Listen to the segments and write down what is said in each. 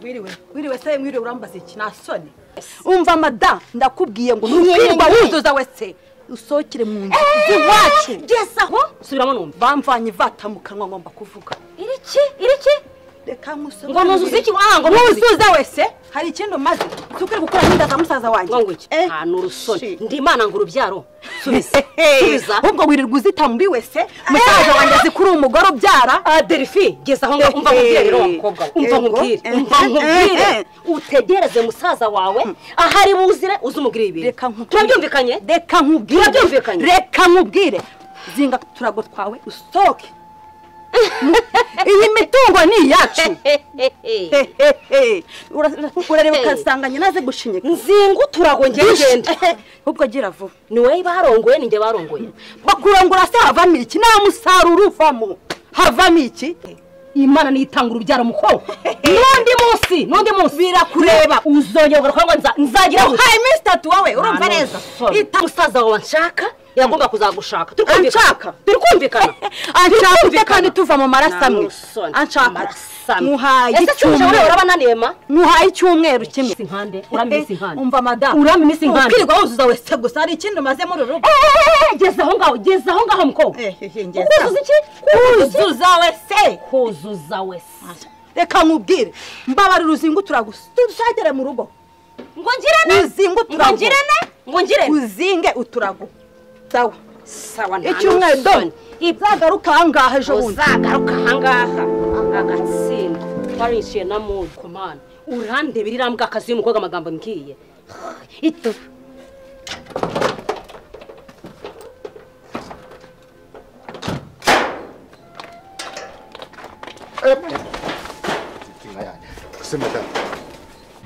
wiriwe wiriwe se mwiriwe urambaza iki nasoni umva madamu ndakubwiye ngo ntukwirwa wuzuza wese usohokere mu nzu z'iwacu gesa aho subiramo numva bamvanye ivata mu kanwa ngomba kuvuga iriki iriki reka nkusome ngo nuzuze iki ah ngo ntuzuza wese hari ikindi umaze tukere gukora nk'inda za musaza wanjye ngo iki Eh, nta n'urusoni shi. ndi imana ngo urubyaro subiza Ehehe, subiza ahubwo wirirwa uzita muri wese musaza wanjye azi kuri uwo mugore ubyara Ah, Delphi geza aho ngaho umva nkubwire rero wa mukobwa we umva Ego. nkubwire umva Eh, eh, nkubwire eh. utegereze musaza wawe ahari buzire uze umubwire ibi reka nkubwire turabyumvikanye reka nkubwire Turabyumvikanye? reka nkubwire zinga ku turago twawe usohoke iyi mitungo ni iyacu Hehehe. Ura- urareba ugasanga nyina aze gushinyika nzinga uturago ngende ngende ahubwo agira vuba ni wowe barongoye ni njye barongoye bakurangura se havamo iki nta musaruro uvamo havamo iki imana niyitanga urubyaro mukobwa n'undi munsi n'undi munsi birakureba uzongera ugaruka ngo nza- nzagira gute hari iminsi itatu wowe urumva Nta neza n'umusore. ita musaza wawe nshaka iragomba kuzagushaka Turi kumvikana. Anshaka. turi kumvikana anshaka ute kandi tuva mu maraso amwe anshaka muhaye icyumweru urabananiye ma muhaye icyumweru kimwe Iminsi nkande, urame iminsi nkande. umva madamu Urame iminsi nkande. ukirirwa wuzuza wese gusa hari ikindi umaze muri uru rugo Eh, geza aho ngaho geza aho ngaho mukobwa Ehehe, ngeza. kuzuza iki wuzuza wese kuzuza wese reka nkubwire mbabarira uzingutura gusa tushagere mu rugo ngo ngirane Uzinga uturago. ngo ngirane ngo ngirane uzinge uturago sawa sawa nta icyumweru dore n'ubusoni. izagaruka ahangaha ejo bundi uzagaruka ahangaha agatsinda twarishyuye na mudu komana urandebera iriya mbwakazi y'umukobwa amagambo mbwiye ito Inka yanjye. Ese madamu,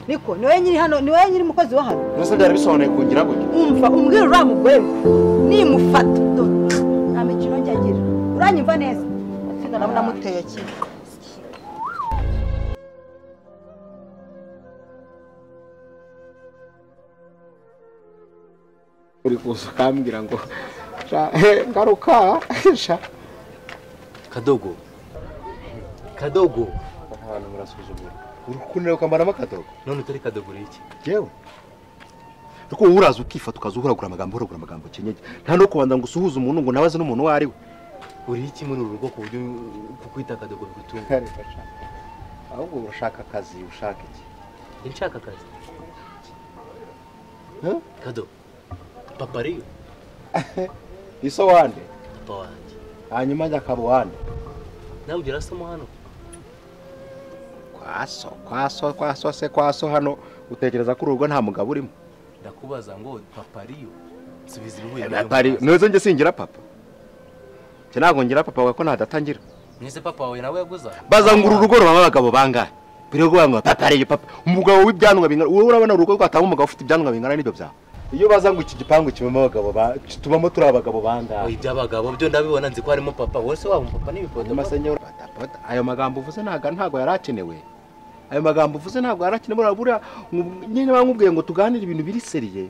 niko ni wowe nyiri hano ni wowe nyiri umukozi wa hano nonese byari bisobanuye kungira gutya umva umbwira uriya mugore we nimufata dore nta mikino njya agira uranyumva neza atsinda ndabona amuteye kimwe uri kuza ukambwira ngo sha, he, garuka sha. kadogo kadogo ahantu murasuzugura uri kunira ukambaramo akadobo none utari kadogo uriki yewe ariko wowe uraza ukifata ukaza uhuragura amagambo uhuragura amagambo ukenyeye nta no kubanza ngo usuhuze umuntu ngo nabaze n'umuntu uwo ari we uriki muri uru rugo ku buryo kukwita kadogo bigutunga Reka sha. ahubwo urashaka akazi ushaka iki nshaka akazi Huh? kadogo papa ariyo iso wande papa wanjye hanyuma ajya akaba uwande nawe ugera asoma hano kwaso kwaso kwaso se kwaso hano utekereza ko uru rugo nta mugabo urimo ndakubaza ngo papa ariyo subiza ibihuye Papa ari- nizo njye singira papa njye ntabwo ngira papa wawe ko ntadatangira mwese papa wawe nawe yaguze aho? bazangura urugo rubamo abagabo bangahe mbere yo kuvuga ngo papa ariyo papa umugabo w'ibyanwa bingana wowe urabona urugo rwatanga umugabo ufite ibyanwa bingana n'ibyo byawe iyo baza ngo iki gipangu kibamo abagabo ba- tubamo turi abagabo Oya, bangahe iby'abagabo byo ndabibona nzi ko harimo papa wese waba umupapa Hanyuma n'ibikodo se nyewe patapata ayo magambo uvuze ntago ntago yari akenewe ayo magambo uvuze ntago yari akenewe urabura nku- nyine bamubwiye ngo tuganire ibintu biri seriye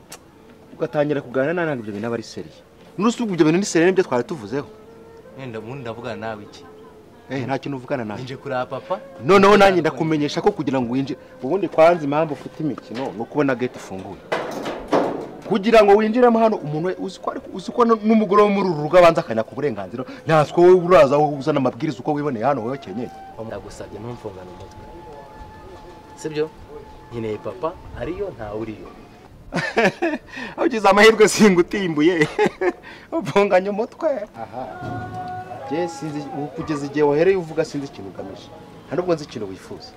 ugatangira kuganira nawe ntabwo ibyo bintu aba ari seriye n'urusuku ibyo bintu ni seriye nibyo twari tuvuzeho wenda ubundi ndavugana nawe iki eh nta kintu uvugana nawe ninje kureba papa noneho nanjye ndakumenyesha ko kugira ngo winjire ubundi kwanza impamvu ufite imikino ni ukubona gate ifunguye kugira ngo winjiremo hano umuntu we- uzi ko ariko uzi ko nu- n'umugore wo muri uru rugo abanza akanyaka uburenganzira ntatswe wowe uraza wowe uzana amabwiriza uko wiboneye hano wowe kenyeye ndagusabye ntumfungane umutwe sibyo nkeneye papa ariyo ntawe uriyo ugize amahirwe singutimbuye uvunganye umutwe aha njye sinzi ubu kugeza igihe wahereye uvuga sinzi ikintu ugamije nta nubwo nzi ikintu wifuza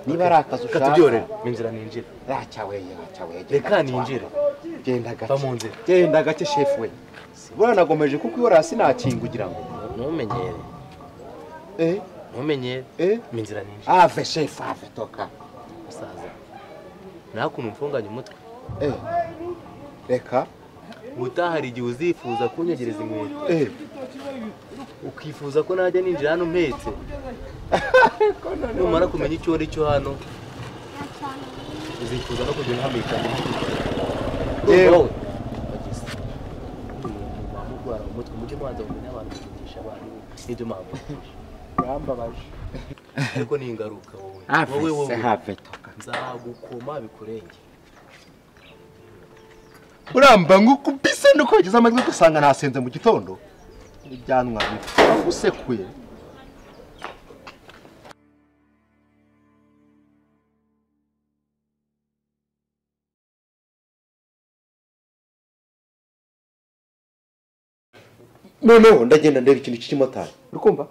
niba ari akazi ushaka katubyorera ninjira ninjira racyaweye racyaweye reka ninjire genda Va gake mu nzira. genda gake shefu we buriya nagomeje kuko iyo rasi nakinga ugira ngo ntumenyere eh ntumenyere eh minzira ninjira ave shefu ave toka musaza nawe ukuntu umfunganye umutwe eh reka ubutaha hari igihe uzifuza kunyegereza inkweto eh ukifuza ko najya ninjira hano mpetse numara kumenya icyo ari cyo hano uzifuza no kugenda uhamikanya Yewe. wowe bageze umuntu murwara umutwe mujye mubanza kumenya abantu bigisha abantu n'ibyo mwavugisha rambabaje ariko ni ingaruka wowe ave se ave toka nzagukoma bikurenge uramba nk'ukubise nuko wagize amajwi ugasanga nasenze mu gitondo ibyanwa bipfa usekuye noneho ndagenda ndeba ikintu cy'ikimotari uri kumva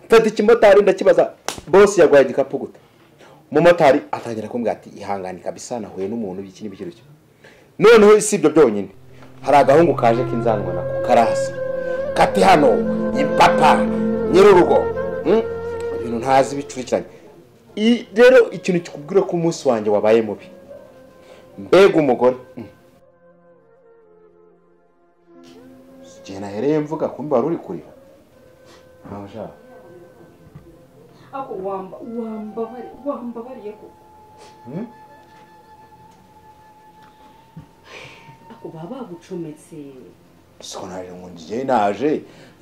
mfata ikimotari ndakibaza bose yaguhaye igikapu guta umumotari atangira kumbwira ati ihangane kabisa nahuye n'umuntu iki n'ibyo ngibyo noneho si ibyo byonyine hari agahungu kaje k'inzangwa nako karahasa kati hano ipapa nyir'urugo mm, ibintu ntazi bicurikiranye I- rero ikintu kikubwira ko umunsi wanjye wabaye mubi mbega umugore mm. igihe nahereye mvuga kumbe wari uri kurira ntawe ushaka ako wamba wambabariye wambabariye ko Hmm? ako baba bagucometse siko narira ngo ngiye naje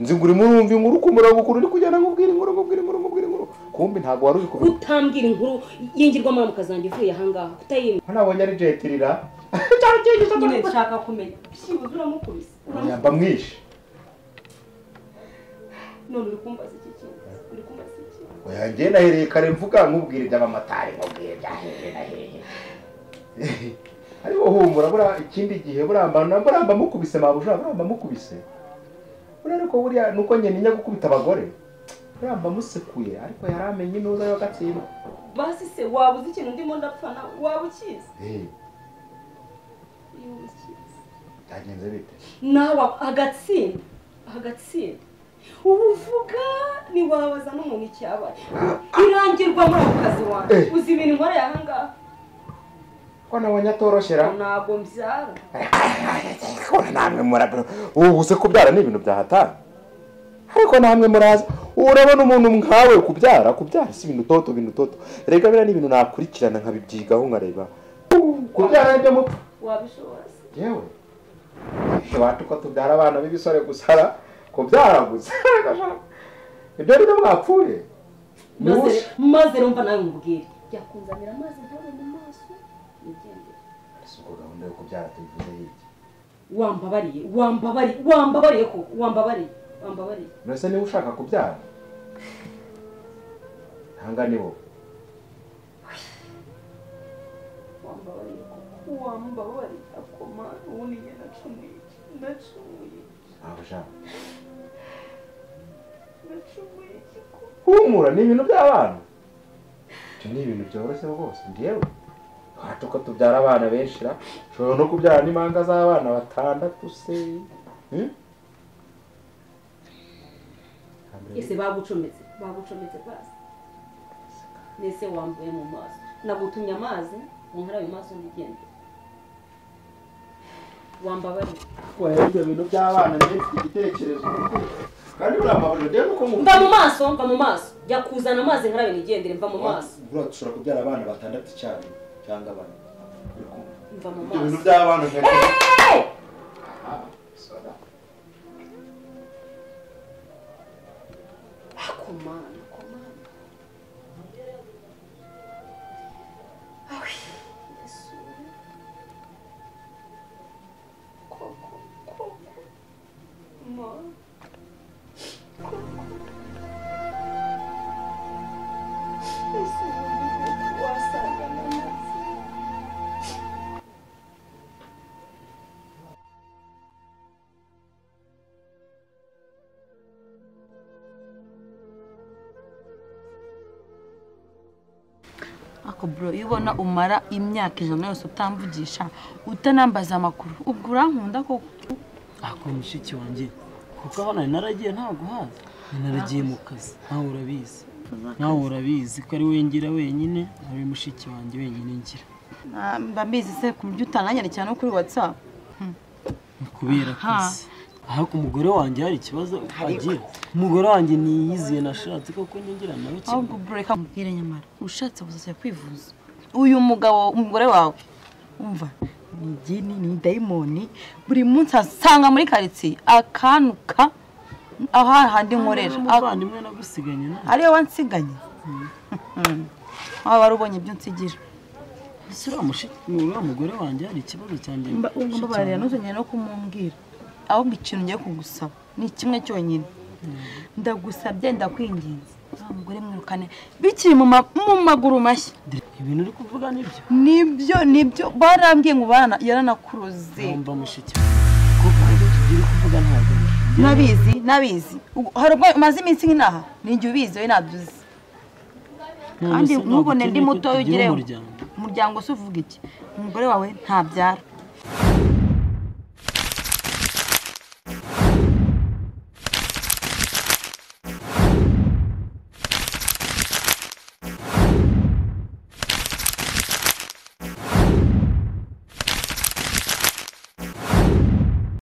nzi ngo urimo urumva inkuru ku murongo ukuntu uri kugenda nkubwira inkuru nkubwira inkuru nkubwira inkuru kumbe ntabwo wari uri kubira utambwira inkuru yingirwa muramuka zanjye ivuye ahangaha utayimwe nabonye ari jetirira nyine nshaka kumenya byibuze uramukubise uramukubise nyamba mwishe none uri kumbaza iki kintu uri kumbaza iki kintu oya njye nahereye kare mvuga nkubwire iby'abamotari nkubwire ibya hehe na hehe ariko humura buriya ikindi gihe burambana buramba mukubise mabuja buramba mukubise buriya ariko buriya ni uko nyine njya gukubita abagore buramba musekuye ariko yari amenye ntuza y'agatsindwa basi se waba uzi ikintu ndimo ndapfa nawe waba ukizi iyo ukizi byagenze bite nawe agatsinda agatsinda ubu uvuga ntiwabaza n'umuntu icyabaye irangirwa muri ako kazi wanjye Eh. uzi ibintu nkoreye ahangaha ko nabonye atoroshera ntabwo mbyara Ariko namwe murabiro ubu se kubyara ni ibintu bya hatari ariko namwe muraza urabona umuntu nkawe kubyara kubyara si ibintu toto ibintu toto rega biriya ni ibintu nakurikirana nkabibyigaho nkareba Uh, kubyara nibyo mu wabishobora se yewe iwacu ko tubyara abana b'ibisore gusara kubyara gusa ibyo ni byo mwapfuye Ni maze bushi. maze rumva nawe mubwire yakunzanira amazi ntabone mu maso nigendere Ese ubwo gahunda yo kubyara tuyivuze hirya wambabariye wambabariye wambabariye ko wambabariye wambabariye mbese niba ushaka kubyara ntanga ni wowe wambabariye ko wambabariye akoma ubundi njye nacumuye nacumuye ntabwo ushaka nacumuye ko humura ni ibintu by'abana ibyo ni ibintu byoroshye rwose ngewe wacu ko tubyara abana benshi ra ushobora no kubyara n'impanga z'abana batandatu se Hmm? ese bagucometse bagucometse basi nese wambaye mu maso nagutumye amazi munkarabe mu maso ndigende wambabariye Oya, ibyo bintu by'abana njye mfite igitekerezo kandi buriya mabuja ngewe nuko mva mu maso mva mu maso jya kuzana amazi nkarabe nigendere mva mu maso buriya dushobora kubyara abana batandatu icyarimwe cyangwa bane mva mu ibyo bintu maso by'abana nka akomana akomana awi yesu koko koko ma koko yesu wasanga n'amazi ako bro iyo ubona umara imyaka ijana yose utamvugisha utanambaza amakuru ubwo urankunda koko ako mushiki wanjye kuko abana naragiye ntaguhaza naragiye mu kazi nawe urabizi nawe urabizi ko ari wengira wenyine ari mushiki wanjye wenyine ngira Ah, mba mbizi se ku buryo utananyandikira no kuri whatsapp ni kubera akazi aha ku mugore wanjye hari ikibazo agira umugore wanjye niyiziye nashatse koko ngira nawe kimwe ahubwo bro reka mubwire nyamara ushatse buzajya kwivuza uyu mugabo umugore wawe umva ni gini ni dayimoni buri munsi asanga muri karitsiye akanuka aha handi nkorera umuvandimwe nagusiganye nawe ariyo wansiganye waba wari ubonye ibyo nsigira ese uriya mushiki uriya mugore wanjye hari ikibazo cyanjye Mba- ubu mushiki mbabarira wanjye. ntuzongere no kumumbwira ahubwo ikintu ngiye kugusaba ni kimwe cyonyine ndagusabye ndakwinginze wa mugore mwirukane bikiri mu ma- mu maguru mashya ibintu uri kuvuga nibyo nibyo nibyo barambwiye ngo barana yaranakuruze yumva mushiki wanjye kuko ibyo tugiye kuvuga ntabwo bifite. nabizi nabizi Ubwo- hari ubwo umaze iminsi nk'inaha ni igihe ubizi wowe ntabyo uzi None kandi se ntabwo ntubone ndi ukeneye ko mutoya tugira ugireho umuryango. umuryango se uvuga iki umugore wawe ntabyara